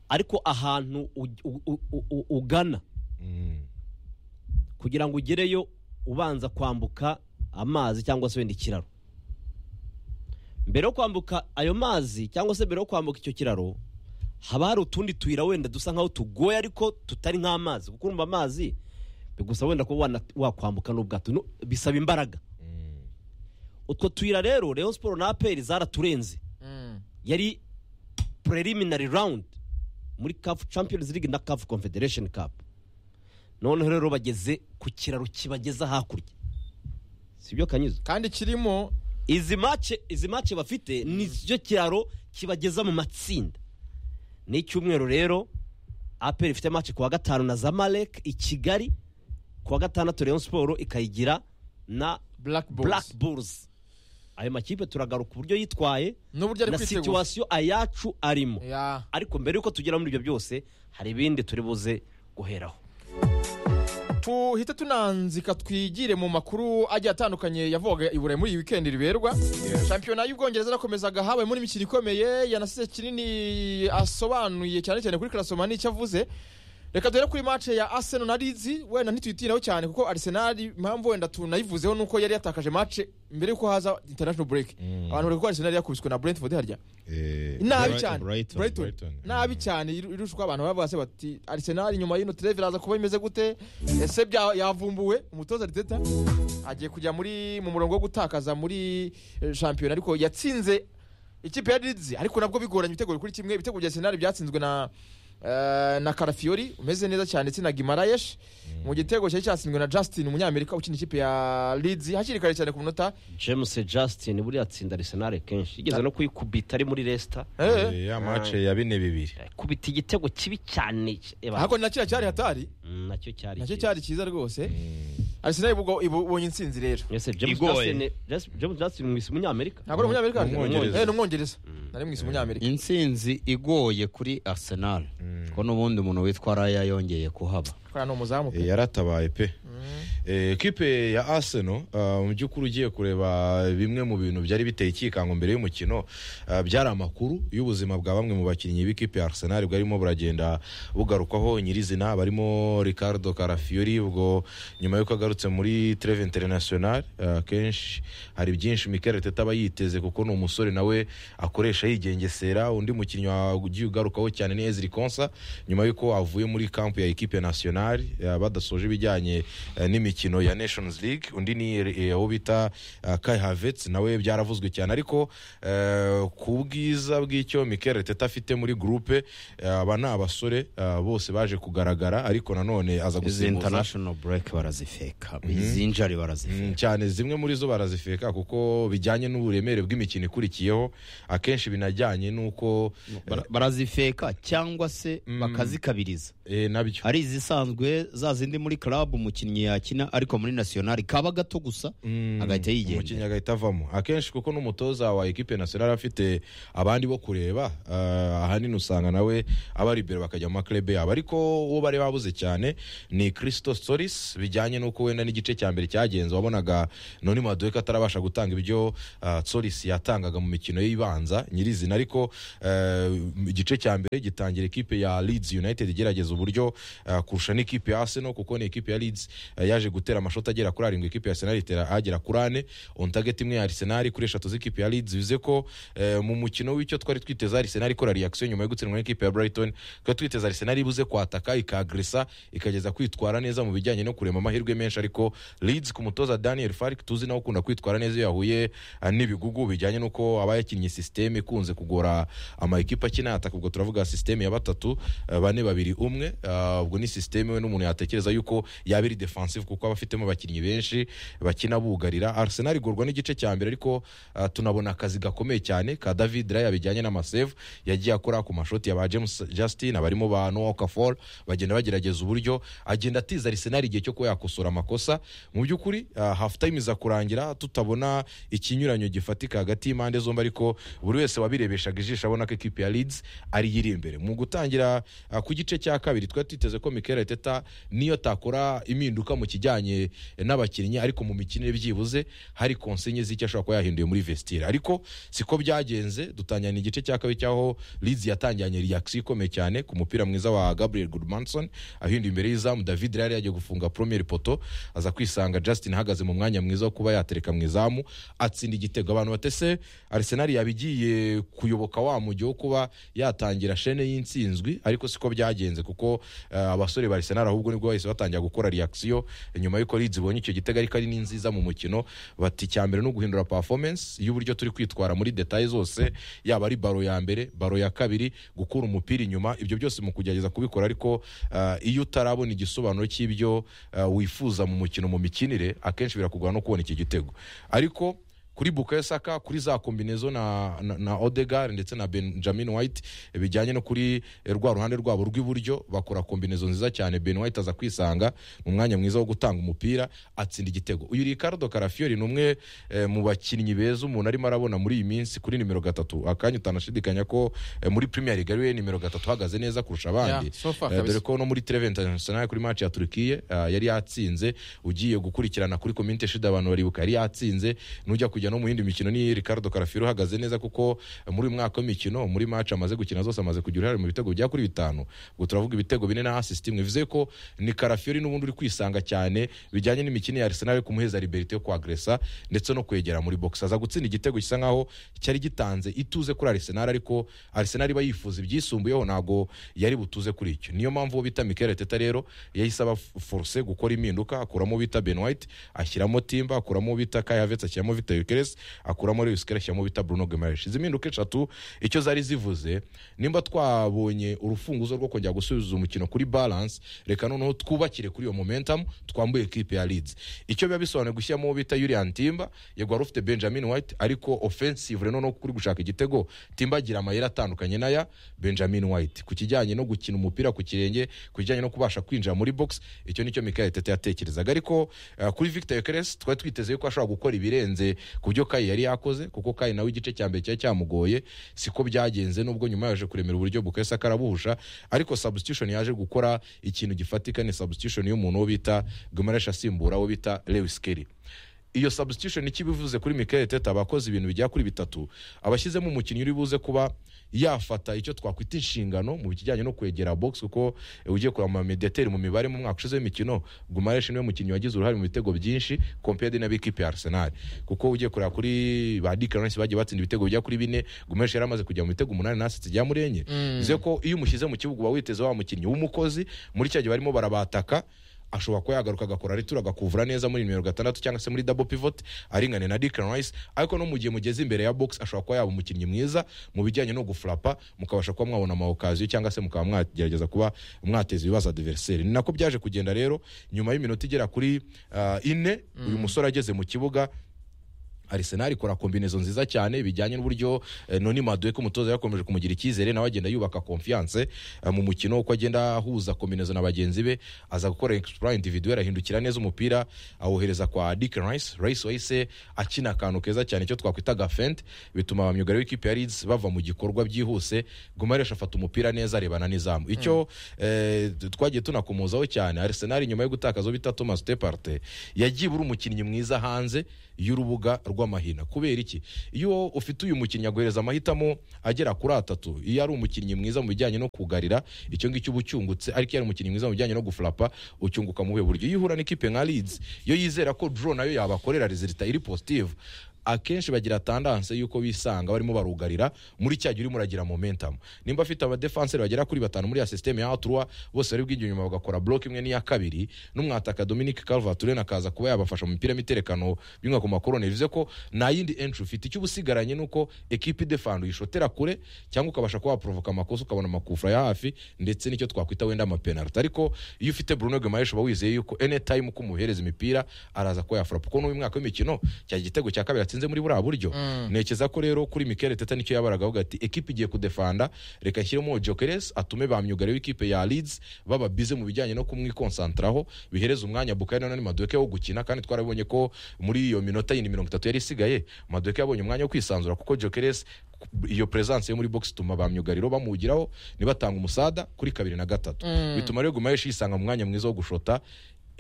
Speaker 4: ariko ahantu u- u- u- u- u- ugana
Speaker 3: Mm.
Speaker 4: kugira ngo ugereyo ubanza kwambuka amazi cyangwa se wenda ikiraro mbere yo kwambuka ayo mazi cyangwa se mbere yo kwambuka icyo kiraro haba hari utundi tuyira wenda dusa nk'aho tugoye ariko tutari nk'amazi kuko urumva amazi bigusaba wenda kuba wana- wakwambuka n'ubwato No- bisaba imbaraga
Speaker 3: Mm.
Speaker 4: utwo tuyira rero Rayon Sport na APR zaraturenze
Speaker 1: Mm.
Speaker 4: yari preliminary round muri CAF Champions League na CAF Confederation Cup noneho rero bageze ku kiraro kibageza hakurya sibyo kanyuze
Speaker 1: kandi kirimo
Speaker 4: izi mace izi mace bafite ni cyo kiraro kibageza mu matsinda ni icyumweru rero aperi ifite mace ku wa gatanu na zamalek i kigali ku wa gatandatu Rayon Sport ikayigira na
Speaker 1: black
Speaker 4: Black
Speaker 1: box
Speaker 4: Bulls ayo makipe turagaruka uburyo yitwaye
Speaker 1: n'uburyo ari
Speaker 4: na
Speaker 1: kwitegura
Speaker 4: situwasiyo ayacu arimo
Speaker 1: ya
Speaker 4: ariko mbere y'uko tugera muri ibyo byose hari ibindi turi buze guheraho
Speaker 1: tuhita tunanzika twigire mu makuru agiye atandukanye yavugaga i burayi muri iyi wikendi riberwa shampiyona y'ubwongereza yarakomezaga habaye muri imikino ikomeye yanasize kinini asobanuye cyane cyane kuri karasoma n'icyo avuze reka duhere kuri match ya arsenal na lizi wenda ntituyitiraho cyane kuko arsenal impamvu wenda tunayivuzeho ni uko yari yatakaje match mbere y'uko haza international break
Speaker 3: Mm.
Speaker 1: abantu bari ko arsenal yakubiswe na brentford harya
Speaker 3: Eh,
Speaker 1: nabi
Speaker 3: Brighton,
Speaker 1: cyane
Speaker 2: Brighton,
Speaker 1: Brighton.
Speaker 3: Brighton.
Speaker 1: nabi cyane iru- irushwa abantu bavuze bati arsenal nyuma y'ino treve iraza kuba imeze gute ese bya- yavumbuwe umutoza ariteta agiye kujya muri mu murongo wo gutakaza muri eh, shampiyona ariko yatsinze ikipe ya Leeds ariko nabwo bigoranye ibitego kuri kimwe ibitego bya arsenal byatsinzwe na eh, na Karafiori umeze neza cyane ndetse na Gimarayesh mu gitego cyari cyatsinzwe na Justin umunyamerika ukina ikipe ya Leeds hakiri kare cyane ku munota
Speaker 4: james justin buriya atsinda arisenali kenshi yigeze no kuyikubita ari muri resita
Speaker 1: Eh,
Speaker 3: Eh, ya mace ya bine bibiri
Speaker 4: kubita igitego kibi cyane Eba,
Speaker 1: ariko na kiriya cyari hatari
Speaker 4: mm, nacyo cyari
Speaker 1: nacyo
Speaker 4: cyiza.
Speaker 1: cyari cyiza rwose Arsenal ubwo ibonye intsinzi rero
Speaker 4: Ese james
Speaker 2: Igoye.
Speaker 4: justin Jes- james justin mwisi umunyamerika
Speaker 1: ntabwo ari umunyamerika
Speaker 3: Ni umwongereza.
Speaker 1: Eh, ni umwongereza nari mwise umunyamerika
Speaker 2: intsinzi igoye kuri arsenal ko n'ubundi umuntu witwa raya yongeye kuhaba
Speaker 1: kubera ni umuzamu
Speaker 3: Eh,
Speaker 1: pe
Speaker 3: yaratabaye pe Eh, ekipe ya arsenal ah, mu by'ukuri ugiye kureba bimwe mu bintu byari biteye ikikango mbere y'umukino ah, byari amakuru y'ubuzima bwa bamwe mu bakinnyi b'ikipe ya arsenal bwarimo buragenda bugarukwaho nyirizina barimo ricardo carafiori ubwo nyuma y'uko agarutse muri treve international ah, kenshi hari byinshi mikel arteta aba yiteze kuko ni umusore nawe akoresha yigengesera undi mukinnyi wa- ugiye ugarukaho cyane ni eziri konsa nyuma y'uko avuye muri kampu ya ekipe nationale eh, badasoje ibijyanye eh, n'imikino ya nations league undi ni eh, uwo bita eh, kai havets nawe byaravuzwe cyane ariko eh, ku bwiza bw'icyo mikel arteta afite muri groupe eh, aba ni abasore eh, bose baje kugaragara ariko nanone aza
Speaker 2: izi
Speaker 3: gusimbuza
Speaker 2: international break barazifeka izi njari barazifeka
Speaker 3: Mm, cyane zimwe muri zo barazifeka kuko bijyanye n'uburemere bw'imikino ikurikiyeho akenshi binajyanye n'uko
Speaker 2: Bara- barazifeka cyangwa se bakazikabiriza
Speaker 3: eh, nabyo
Speaker 2: ari izisanzwe za zindi muri club umukinnyi yakina akina ariko muri nasiyonari kaba gato gusa
Speaker 3: Mm,
Speaker 2: agahita
Speaker 3: umukinnyi
Speaker 2: yigendera
Speaker 3: agahita avamo akenshi kuko n'umutoza wa ekipe nasiyonari afite abandi bo kureba ah, ahanini usanga nawe abari imbere bakajya mu maklebe yabo ariko uwo bari babuze cyane ni christo solis bijyanye n'uko wenda n'igice cya mbere cyagenze wabonaga noni maduweke atarabasha gutanga ibyo ah, solis yatangaga mu mikino y'ibanza nyirizina ariko eh, igice cya mbere gitangira ekipe ya leeds united igerageza uburyo ah, kurusha n'ikipe ya arsenal kuko ni ekipe ya leeds eh, yaje gutera amashoti agera kuri arindwi ekipe ya arsenal itera agera kuri ane on target imwe ya arsenal kuri eshatu z'ikipe ya leeds bivuze ko eh, mu mukino w'icyo twari twiteze arsenal ikora reaction nyuma yo gutsindwa n'ikipe ya brighton twari twiteze arsenal ibuze kwataka ikagresa ikageza kwitwara neza mu bijyanye no kurema amahirwe menshi ariko leeds ku mutoza daniel farik tuzi nawe ukunda kwitwara neza iyo yahuye ah, n'ibigugu bijyanye n'uko aba yakinnye sisiteme ikunze kugora ama ekipa akina ataka ubwo turavuga sisiteme ya batatu eh, bane babiri umwe ah, ubwo ni sisiteme we n'umuntu yatekereza yuko yaba iri defensive kuko aba afitemo abakinnyi benshi bakina bugarira arsenal igurwa n'igice cya mbere ariko ah, tunabona akazi gakomeye cyane ka david raya bijyanye n'amasevu yagiye akora ku mashoti ya ba james justin abarimo ba noah okafor bagenda bagerageza uburyo agenda atiza arsenal igihe cyo kuba yakosora amakosa mu by'ukuri ah, half time iza kurangira tutabona ikinyuranyo gifatika hagati y'impande zombi ariko buri wese wabirebeshaga ijisho abona ko ekipi ya leeds ariyo iri imbere mu gutangira ah, ku gice cya kabiri twari twiteze ko mikel teta niyo takora impinduka mu kijyanye n'abakinnyi ariko mu mikino byibuze hari konsenye z'icyo ashobora kuba yahinduye muri vestire ariko siko byagenze dutangira igice cya kabiri cyaho leeds yatangiranye reaction ikomeye cyane ku mupira mwiza wa gabriel goodmanson ahinduye imbere y'izamu david rari yagiye gufunga premier poto aza kwisanga justin ahagaze mu mwanya mwiza wo kuba yatereka mu izamu atsinda igitego abantu batese arsenal yabigiye kuyoboka wa mujyi wo kuba yatangira shene y'insinzwi ariko siko byagenze kuko eh, abasore ba arsenal ahubwo nibwo bahise batangira gukora reaction nyuma y'uko leeds ibonye icyo gitego ariko ari n'inziza mu mukino bati icya mbere ni uguhindura performance y'uburyo turi kwitwara muri detaye zose yaba ari baro ya mbere baro ya kabiri gukura umupira inyuma ibyo byose mu kugerageza kubikora ariko eh, iyo utarabona igisobanuro cy'ibyo eh, wifuza mu mukino mu mikinire akenshi birakugora no kubona iki gitego ariko kuri Bukayo Saka kuri za kombinezo na, na, na Odegaard ndetse na Benjamin White bijyanye no kuri eh, rwa ruhande rwabo rw'iburyo bakora kombinezo nziza cyane Ben White aza kwisanga mu mwanya mwiza wo gutanga umupira atsinda igitego uyu Ricardo Carafiori ni umwe eh, mu bakinnyi beza umuntu arimo arabona muri iyi minsi kuri nimero gatatu akanya utanashidikanya ko eh, muri Premier League ari we nimero gatatu uhagaze neza kurusha abandi
Speaker 1: Yeah, so far
Speaker 3: Eh,
Speaker 1: kabisa.
Speaker 3: dore ko no muri Treven International kuri match ya Turkiye ah, yari yatsinze ugiye gukurikirana kuri komite shida abantu baribuka yari yatsinze nujya kujya no mu yindi mikino ni Ricardo Carafiro uhagaze neza kuko eh, muri uyu mwaka w'imikino muri match amaze gukina zose amaze kugira uruhare mu bitego bya kuri bitanu ubwo turavuga ibitego bine na assist imwe bivuze ko ni Carafiro n'ubundi uri kwisanga cyane bijyanye n'imikino ya Arsenal yo kumuheza liberté yo kwagresa ndetse no kwegera muri box aza gutsinda igitego gisa nkaho cyari gitanze ituze kuri Arsenal ariko Arsenal iba yifuza ibyisumbuyeho ntago yari butuze kuri icyo niyo mpamvu uwo bita Mikel Arteta rero yahise aba force gukora impinduka akuramo uwo bita Ben White ashyiramo Timba akuramo uwo bita Kai Havertz ashyiramo Victor Gyökeres akuramo Luis Suarez ashyiramo uwo bita Bruno Guimaraes izi mpinduka eshatu icyo zari zivuze nimba twabonye urufunguzo rwo kongera gusubiza umukino kuri balance reka noneho twubakire kuri iyo momentum twambuye equipe ya Leeds icyo biba bisobanuye gushyiramo uwo bita Julian Timba yego wari ufite Benjamin White ariko offensive rero noneho kuri gushaka igitego Timba agira amayeri atandukanye n'aya Benjamin White ku kijyanye no gukina umupira ku kirenge ku kijyanye no kubasha kwinjira muri box icyo nicyo Mikel Tete yatekerezaga ariko eh, kuri Victor Yokeres twari twiteze yuko ashobora gukora ibirenze ku byo Kai yari yakoze kuko Kai nawe igice cya mbere cyari cyamugoye siko byagenze nubwo nyuma yaje kuremera uburyo Bukayo Saka arabuhusha ariko substitution yaje gukora ikintu gifatika ni substitution y'umuntu wo bita Guimaraes asimbura wo bita Lewis Kelly iyo substitution icyo iba ivuze kuri Mikel Arteta abakoze ibintu bigera kuri bitatu abashyizemo umukinnyi uri buze kuba yafata icyo twakwita inshingano mu kijyanye no kwegera box kuko eh, ugiye kureba amamediateri mu mibare mu mwaka ushize w'imikino Gumaresh niwe mukinnyi wagize uruhare mu bitego byinshi compared n'abikipe ya Arsenal kuko ugiye kureba kuri ba Dick Lawrence bagiye batsinda ibitego bijya kuri bine Gumaresh yari amaze kujya mu bitego umunani n'asitse ijya muri enye bivuze ko iyo umushyize mu kibuga uba witeze wa mukinnyi w'umukozi muri cya gihe barimo barabataka ashobora kuba yagaruka agakora ritura agakuvura neza muri nimero gatandatu cyangwa se muri double pivot aringane na Declan Rice ariko no mu gihe mugeze imbere ya box ashobora kuba yaba umukinnyi mwiza mu bijyanye no guflapa mukabasha kuba mwabona ama occasion cyangwa se mukaba mwagerageza kuba mwateza ibibazo adversaire ni nako byaje kugenda rero nyuma y'iminota igera kuri ah, ine uyu musore ageze mu kibuga arisenali ikora kombinezo nziza cyane bijyanye n'uburyo eh, noni maduwe umutoza yakomeje kumugira icyizere nawe agenda yubaka konfiyanse mu mukino uko agenda ahuza kombinezo na bagenzi be aza gukora exploit individuel ahindukira neza umupira awohereza kwa Dick Rice Rice wahise akina akantu keza cyane icyo twakwita gafente bituma abamyugari w'ikipe ya Leeds bava mu gikorwa byihuse Gumaresha afata umupira neza arebana n'izamu icyo eh, twagiye tunakomozaho cyane Arsenal nyuma yo gutakaza uwo bita Thomas Departe yagiye buri umukinnyi mwiza hanze y'urubuga rw'amahina kubera iki iyo ufite uyu mukinnyi aguhereza amahitamo agera kuri atatu iyo ari umukinnyi mwiza mu bijyanye no kugarira icyo ngicyo uba ucyungutse ariko iyo ari umukinnyi mwiza mu bijyanye no gufurapa ucyunguka mu buhe buryo iyo uhura n'ikipe nka Leeds yo yizera ko draw nayo yabakorera resulta iri positive akenshi bagira tandanse y'uko bisanga barimo barugarira muri cya gihe urimo uragira momentum nimba afite abadefenseri bagera kuri batanu muri ya sisiteme ya aturwa bose bari bwinjira inyuma bagakora block imwe n'iya kabiri n'umwataka Dominic Calvert-Lewin akaza kuba yabafasha mu mipira y'imiterekano binywa ku makorone bivuze ko nta yindi entry ufite icyo uba usigaranye ni uko ekipe idefanda uyishotera kure cyangwa ukabasha kuba waprovoka amakosa ukabona amakufra ya hafi ndetse n'icyo twakwita wenda amapenalty ariko iyo ufite Bruno Guimaraes uba wizeye yuko anytime uko umuhereza imipira araza kuba yafurapa kuko n'uyu mwaka w'imikino cya gitego cya kabiri atsinze muri buriya buryo ntekereza ko rero kuri Mikel Arteta nicyo yabaraga avuga ati ekipe igiye kudefanda reka nshyiremo Gyökeres atume ba myugariro w'ikipe ya Leeds baba bize mu bijyanye no kumwikonsantraho bihereza umwanya Bukayo Nani Madueke wo gukina kandi twarabonye ko muri iyo minota yindi mirongo itatu yari isigaye Madueke yabonye umwanya wo kwisanzura kuko Gyökeres iyo presence yo muri box ituma ba myugariro bamugiraho nibatanga umusada kuri kabiri na gatatu bituma rero Gumayeshi yisanga mu mwanya mwiza wo gushota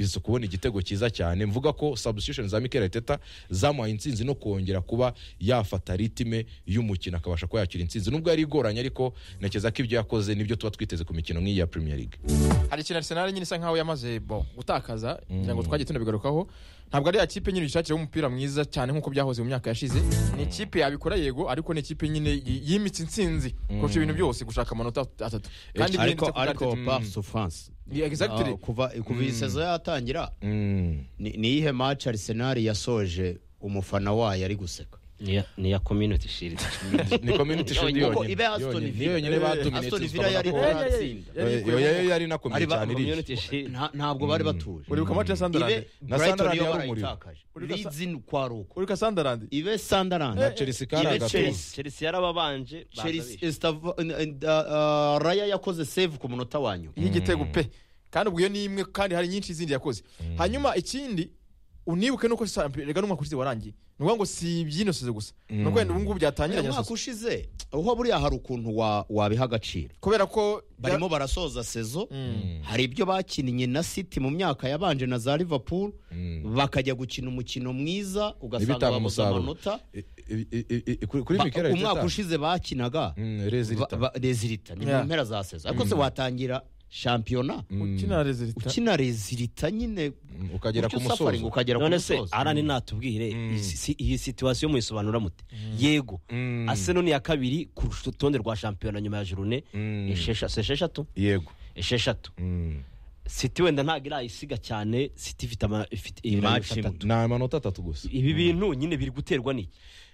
Speaker 3: izi kubona igitego cyiza cyane mvuga ko substitution za Mikel Arteta zamuhaye intsinzi no kongera kuba yafata ritime y'umukino akabasha kuba yakira intsinzi nubwo yari igoranye ariko ntekereza ko ibyo yakoze nibyo tuba twiteze ku mikino nk'iyi ya Premier League
Speaker 1: hari ikintu Arsenal nyine isa nkaho yamaze bo gutakaza kugira ngo twagiye tunabigarukaho ntabwo ari ya kipe nyine ishakira umupira mwiza cyane nk'uko byahoze mu myaka yashize ni ikipe yabikora yego ariko ni ikipe nyine y- yimitse intsinzi kurusha ibintu byose gushaka amanota atatu kandi bihendutse
Speaker 2: ariko
Speaker 1: kuri
Speaker 2: ariko
Speaker 1: Arteta.
Speaker 2: par souffrance
Speaker 1: Yeah, exactly.
Speaker 2: Ah, kuva kuva iyi sezo yatangira
Speaker 3: Mm.
Speaker 2: ni ni iyihe match Arsenal yasoje umufana wayo ari guseka
Speaker 5: niya niya community shield
Speaker 3: ni community shield
Speaker 2: Kuko
Speaker 3: yonyine
Speaker 2: ibe Aston
Speaker 3: Yonyine.
Speaker 2: Villa.
Speaker 3: Niyo yonyine badominate,
Speaker 2: Aston Villa
Speaker 3: tukabona
Speaker 2: yari
Speaker 3: ko-
Speaker 1: Yeah, yeah, yeah.
Speaker 2: atsinda.
Speaker 1: Yari
Speaker 3: Eh,
Speaker 1: ikwiye.
Speaker 3: yo- yo- yari inakomeye
Speaker 2: Ari ba-
Speaker 3: cyane iriya.
Speaker 5: community shield
Speaker 2: Nta- ntabwo bari batuje
Speaker 1: uribuka match ya Sunderland
Speaker 2: ibe
Speaker 3: Na
Speaker 2: Brighton
Speaker 3: Sunderland
Speaker 2: yo
Speaker 3: yari umuyo.
Speaker 2: barayitakaje Leeds ni kwari uko
Speaker 1: uribuka Sunderland
Speaker 2: ibe Sunderland
Speaker 3: Na Chelsea kari
Speaker 2: ibe
Speaker 3: agatuza.
Speaker 2: Chelsea
Speaker 5: chelsea yarababanje baza
Speaker 2: Chelsea
Speaker 5: bishyura.
Speaker 2: Estava- n- n- uh, uh, Raya yakoze save ku munota wa nyuma
Speaker 1: y'igitego pe kandi ubwo iyo ni imwe kandi hari nyinshi zindi yakoze hanyuma ikindi unibuke nuko Samp- rega n'umwaka ushize warangiye ni ukuvuga ngo si ibyinosize gusa ni uko wenda ubu ngubu byatangiranye
Speaker 2: umwaka ushize aho buriya hari ukuntu wa- wabiha agaciro
Speaker 1: kubera ko
Speaker 2: barimo barasoza sezo
Speaker 1: Mm.
Speaker 2: hari ibyo bakinnye na city mu myaka yabanje na za liverpool bakajya gukina umukino mwiza ugasanga
Speaker 3: Ntibitanga
Speaker 2: babuze
Speaker 3: umusaruro.
Speaker 2: amanota
Speaker 3: I- i- i- i- kuri kuri
Speaker 2: Ba-
Speaker 3: Mikel Arteta
Speaker 2: umwaka ushize bakinaga
Speaker 3: Mm, resulta.
Speaker 2: ba- ba- rezilita ni mu
Speaker 1: Yeah.
Speaker 2: mpera za sezo ariko se watangira shampiyona
Speaker 1: ukina rezilita
Speaker 2: ukina rezilita nyine
Speaker 3: Mm, ukagera
Speaker 2: utyo
Speaker 3: ku musozo.
Speaker 2: suffering ukagera ku
Speaker 4: none se
Speaker 2: musozo
Speaker 4: arani natubwire iyi si- iyi situwasiyo muyisobanura mute yego
Speaker 3: Mm.
Speaker 4: aseno ni iya kabiri ku rutonde rwa shampiyona nyuma ya jurune
Speaker 3: Mm.
Speaker 4: eshesha- si esheshatu
Speaker 3: yego
Speaker 4: esheshatu
Speaker 3: Mm.
Speaker 4: siti wenda ntabwo irayisiga cyane siti ifite ama- ifite ibirayi
Speaker 2: match
Speaker 4: bitatu
Speaker 2: imwe
Speaker 3: ni amanota atatu gusa
Speaker 4: ibi bintu nyine biri guterwa n'iki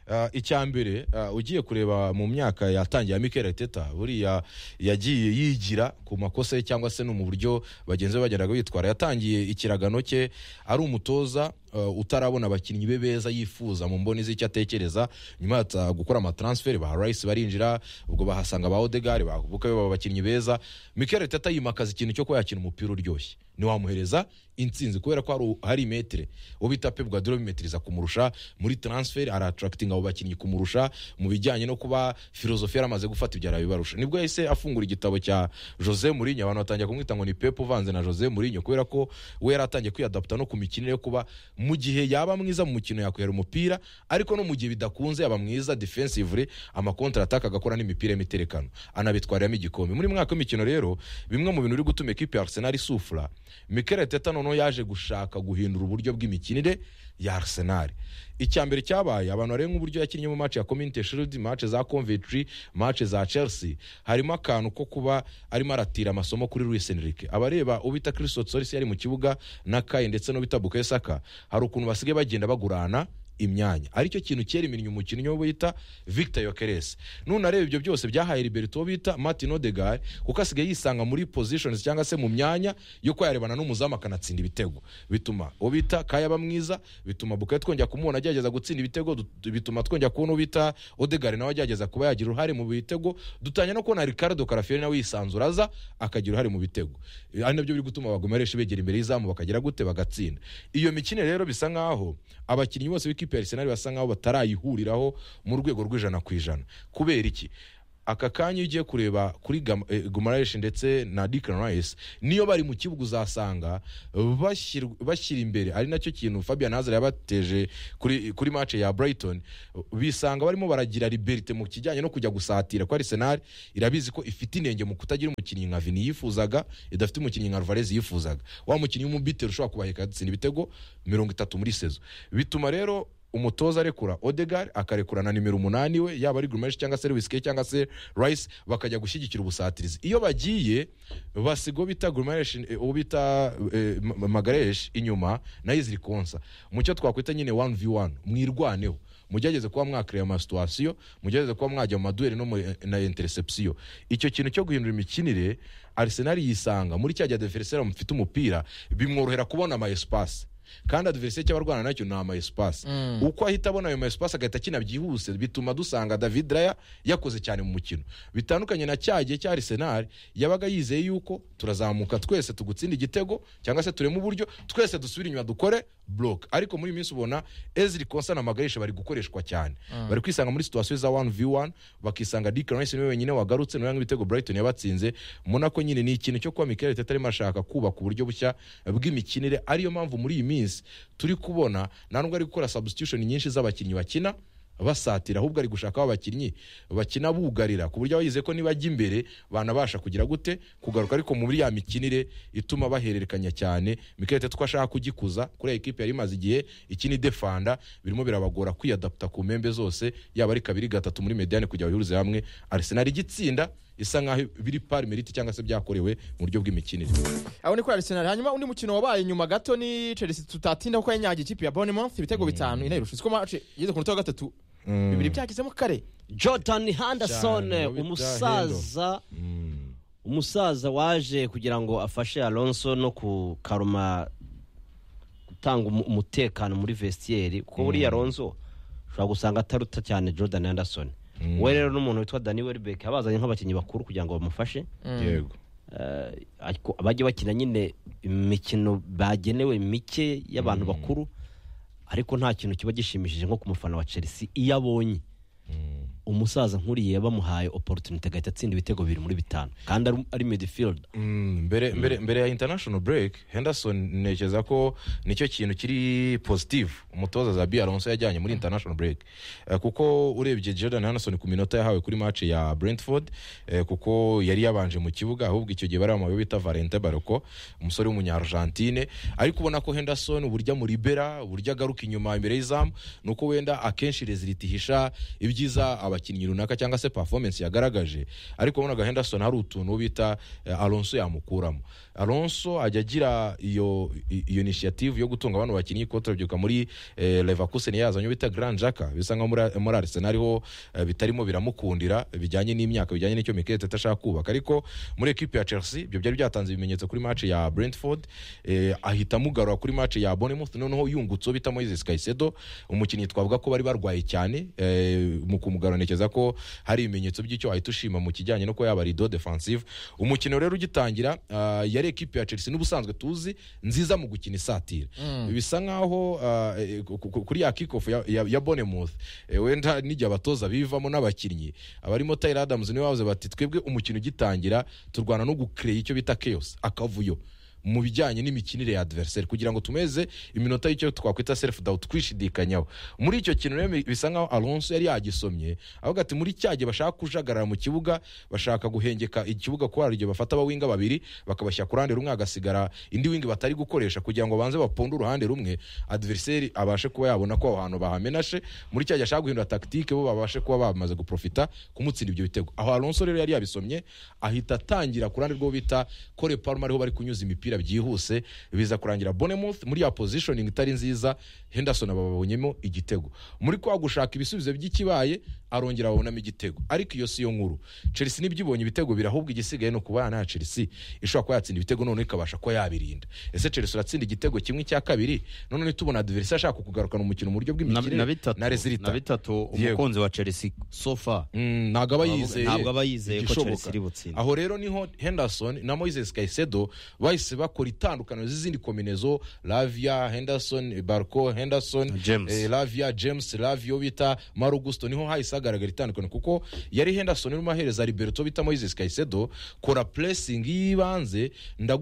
Speaker 3: Uh, icyambere uh, ugiye kureba mu myaka yatangiye ya Mikel Arteta buriya yagiye yigira ku makosa ye cyangwa se no mu buryo bagenzi be bagendaga bitwara yatangiye ikiragano cye ari umutoza uh, utarabona abakinnyi be beza yifuza mu mboni z'icyo atekereza nyuma yaza gukora amatransferi ba Rice barinjira ubwo bahasanga ba Odegaard bakubuka baba abakinnyi beza Mikel Arteta yimakaza ikintu cyo kuba yakina umupira uryoshye ntiwamuhereza insinzi kubera ko hari- hari imetere uwo bita Pep Guardiola bimetiriza kumurusha muri transfer aratracting abo bakinnyi kumurusha mu bijyanye no kuba filozofi yaramaze gufata ibyo arabibarusha nibwo yahise afungura igitabo cya Jose Mourinho abantu batangira kumwita ngo ni Pep uvanze na Jose Mourinho kubera ko we yaratangiye kwiyadapta no ku mikinire yo kuba mu gihe yaba mwiza mu mukino yakwera umupira ariko no mu gihe bidakunze yaba mwiza defensively amakontra attack agakora n'imipira y'imiterekano anabitwaramo igikombe muri mwaka w'imikino rero bimwe mu bintu biri gutuma ekipe ya Arsenal isufura Mikel Arteta noneho yaje gushaka guhindura uburyo bw'imikinire ya Arsenal icyambere cyabaye abantu bareba nk'uburyo yakinnye mu match ya Community Shield match za Coventry match za Chelsea harimo akantu ko kuba arimo aratira amasomo kuri Luis Enrique abareba ubita Christo Solis yari mu kibuga na Kai ndetse no bita Bukayo Saka hari ukuntu basigaye bagenda bagurana imyanya aricyo kintu cyera iminnyi umukinnyi wo bita victor yokeresi nunareba ibyo byose byahaye liberto bita martin odegar kuko asigaye yisanga muri positions cyangwa se mu myanya yo kuba yarebana n'umuzamu akanatsinda ibitego bituma uwo bita kayaba mwiza bituma bukayo twongera kumubona agerageza gutsinda ibitego dut- bituma twongera kubona uwo bita odegar nawe agerageza kuba yagira uruhare mu bitego dutangira no kubona ricardo karafieri nawe yisanzura aza akagira uruhare mu bitego ari nabyo biri gutuma abagome benshi begera imbere y'izamu bakagera gute bagatsinda iyo mikino rero bisa nkaho abakinnyi bose b'ikipe ya arisenali basa nkaho batarayihuriraho mu rwego rw'ijana ku ijana kubera iki aka kanya iyo ugiye kureba kuri gumarayishi ndetse na dikani rayisi niyo bari mu kibuga uzasanga bashyir- bashyira imbere ari nacyo kintu fabian hazard yabateje kuri, kuri mace ya brighton bisanga barimo baragira liberite mu kijyanye no kujya gusatira ko arisenali irabizi ko ifite inenge mu kutagira umukinnyi nka vini yifuzaga idafite umukinnyi nka alvarez yifuzaga wa mukinnyi w'umubitero ushobora kubaheka agatsinda ibitego mirongo itatu muri sezo bituma rero umutoza arekura odegar akarekura na nimero umunani we yaba ari gurumeshi cyangwa se lewis ke cyangwa se rice bakajya gushyigikira ubusatirizi iyo bagiye basiga uwo bita gurumeshi uwo bita eh, Ma- Ma- magareshi inyuma nayo iziri konsa mu cyo twakwita nyine one v one mwirwaneho mugerageze kuba mwakireba amasituwasiyo mugerageze kuba mwajya mu maduweri no mu- na interisepsiyo icyo kintu cyo guhindura imikinire arisenali yisanga muri cya gihe adeferisera mufite umupira bimworohera kubona ama esipasi kandi adversaire cy'abarwana nacyo ni ama esipasi uko ahita abona ayo ma esipasi agahita akina byihuse bituma dusanga david raya yakoze cyane mu mukino bitandukanye na cya gihe cya arisenali yabaga yizeye yuko turazamuka twese tugutsinda igitego cyangwa se turema uburyo twese dusubire inyuma dukore block ariko muri iyi minsi ubona ezri konsa na magarisha bari gukoreshwa cyane bari kwisanga muri situwasiyo za 1 v 1 bakisanga dick rice niwe wenyine wagarutse niwe nk'ibitego brighton yabatsinze mubona ko nyine ni ikintu cyo kuba mikel arimo arashaka kubaka uburyo bushya bw'imikinire ariyo mpamvu muri iyi minsi turi kubona nta nubwo ari gukora substitution nyinshi z'abakinnyi bakina basatira ahubwo ari gushaka abakinnyi bakina bugarira ku buryo abayize ko nibajya imbere banabasha kugira gute kugaruka ariko muri ya mikinire ituma bahererekanya cyane Mikel Arteta ko ashaka kugikuza kuri iyi kipe yari imaze igihe iki ni defanda birimo birabagora kwiyadapta ku mpembe zose yaba ari kabiri gatatu muri mediane kugira bahurize hamwe Arsenal igitsinda isa nkaho biri pari merite cyangwa se byakorewe mu buryo bw'imikinire
Speaker 1: aho ni kuri arisenali hanyuma undi mukino wabaye inyuma gato ni chelsea tutatinda kuko yanyagiye ikipe ya bonemouth ibitego bitanu inayirusha uziko mace yigeze ku munota wa gatatu bibiri byagezemo kare
Speaker 4: jordan henderson
Speaker 3: Cyane, Bobby
Speaker 4: umusaza umusaza waje kugira ngo afashe alonso no kukaruma gutanga umu- umutekano muri vestiaire kuko buriya alonso ushobora gusanga ataruta cyane jordan henderson we rero n'umuntu witwa dani welbeck abazanye nk'abakinnyi bakuru kugira ngo bamufashe
Speaker 3: yego
Speaker 4: Eh, ariko abajya bakina nyine imikino bagenewe mike y'abantu bakuru ariko nta kintu kiba gishimishije nko ku mufana wa chelsea iyo abonye umusaza nk'uriya bamuhaye opportunity agahita atsinda ibitego bibiri muri bitanu kandi ari- ari midfield
Speaker 3: Mm, mbere, mbere, mbere ya international break henderson ntekereza ko nicyo kintu kiri positive umutoza zabi alonso yajyanye muri international break Eh, kuko urebye jordan henderson ku minota yahawe kuri match ya brentford eh, kuko yari yabanje mu kibuga ahubwo icyo gihe bari amababi bita valente baroko umusore w'umunyargentine ariko ubona ko henderson uburyo amuribera uburyo agaruka inyuma imbere y'izamu ni uko wenda akenshi reziliti ihisha ibyiza abakinnyi runaka cyangwa se performance yagaragaje ariko wabonaga henderson hari utuntu bita eh, alonso yamukuramo alonso ajya agira iyo i- iyo initiative yo gutunga abantu bakinnyi ko turabyibuka muri eh, leverkusen yazanye bita grand jaka bisa nkaho muri, muri arsenal ho eh, bitarimo biramukundira bijyanye n'imyaka bijyanye n'icyo mikel teta ashaka kubaka ariko muri ekipe ya chelsea ibyo byari byatanze ibimenyetso kuri match ya brentford eh, ahita amugarura kuri match ya bournemouth noneho yungutse uwo bita moises caicedo umukinnyi twavuga ko bari barwaye cyane eh, mu kumugarura ntekereza ko hari ibimenyetso by'icyo wahita ushima mu kijyanye no kuba yaba rido defensive umukino rero ugitangira ah, yari ekipe ya chelsea n'ubusanzwe tuzi nziza mu gukina isatira bisa nkaho ah, eh, ku- ku- kuri ya kickoff ya, ya, ya bonemouth wenda n'igihe abatoza bivamo n'abakinnyi abarimo tyler adams niwe bavuze bati twebwe umukino ugitangira turwana no gucreya icyo bita chaos akavuyo mu bijyanye n'imikinire ya adversaire kugira ngo tumeze iminota y'icyo twakwita self doubt kwishidikanyaho muri icyo kintu rero bisa nkaho Alonso yari yagisomye avuga ati muri cya gihe bashaka kujagarara mu kibuga bashaka guhengeka ikibuga ko hari igihe bafata abawinga babiri bakabashyira ku ruhande rumwe hagasigara indi wingi batari gukoresha kugira ngo banze baponde uruhande rumwe adversaire abashe kuba yabona ko aho hantu bahamenashe muri cya gihe ashaka guhindura tactique bo babashe kuba bamaze guprofita kumutsinda ibyo bitego aho Alonso rero yari yabisomye ahita atangira ku ruhande rwo bita Kole Palmer ariho bari kunyuza imipira umupira byihuse biza kurangira Bournemouth muri ya positioning itari nziza henderson bababonyemo igitego muri kwa gushaka ibisubizo by'ikibaye arongera babonamo igitego ariko iyo si yo nkuru chelsea nibyo ibonye ibitego birahubwo igisigaye ni ukubana na chelsea ishobora kuba yatsinda ibitego none ikabasha kuba yabirinda ese chelsea uratsinda igitego kimwe cya kabiri none nitubona adversaire ashaka kugarukana umukino mu buryo
Speaker 2: na,
Speaker 3: bw'imikire
Speaker 2: na bitatu
Speaker 3: na resirita
Speaker 2: na bitatu
Speaker 3: Yego.
Speaker 2: umukunzi wa chelsea sofa
Speaker 3: Mm, ntabwo aba yizeye
Speaker 2: ntabwo aba yizeye ko
Speaker 3: igishoboka.
Speaker 2: Chelsea iri butsinda.
Speaker 3: aho rero niho henderson na moises caicedo bahise bakora itandukaniro z'izindi kominezo lavia henderson barco henderson
Speaker 2: James.
Speaker 3: eh, lavia james lavia uwo bita maro gusto niho hahise hagaragara itandukaniro kuko yari henderson urimo ahereza liberto bita moises caicedo kora puresingi y'ibanze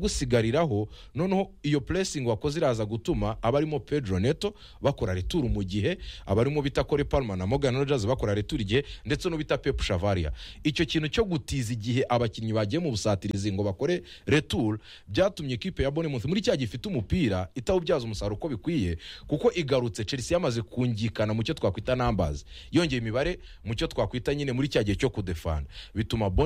Speaker 3: ndagusigariraho noneho iyo puresingi wakoze iraza gutuma abarimo pedro neto bakora returu mu gihe abarimo bita kore palma na morgan rogers bakora returu igihe ndetse n'ubita pep shavaria icyo kintu cyo gutiza igihe abakinnyi bagiye mu busatirizi ngo bakore returu byatumye ikipe ya bonemuth muri cya gifite umupira itawubyaza umusaruro uko bikwiye kuko igarutse chelsea yamaze kungikana mu cyo twakwita nambazi yongeye imibare mu cyo twakwita nyine muri cya gihe cyo kudefanda bituma Bournemouth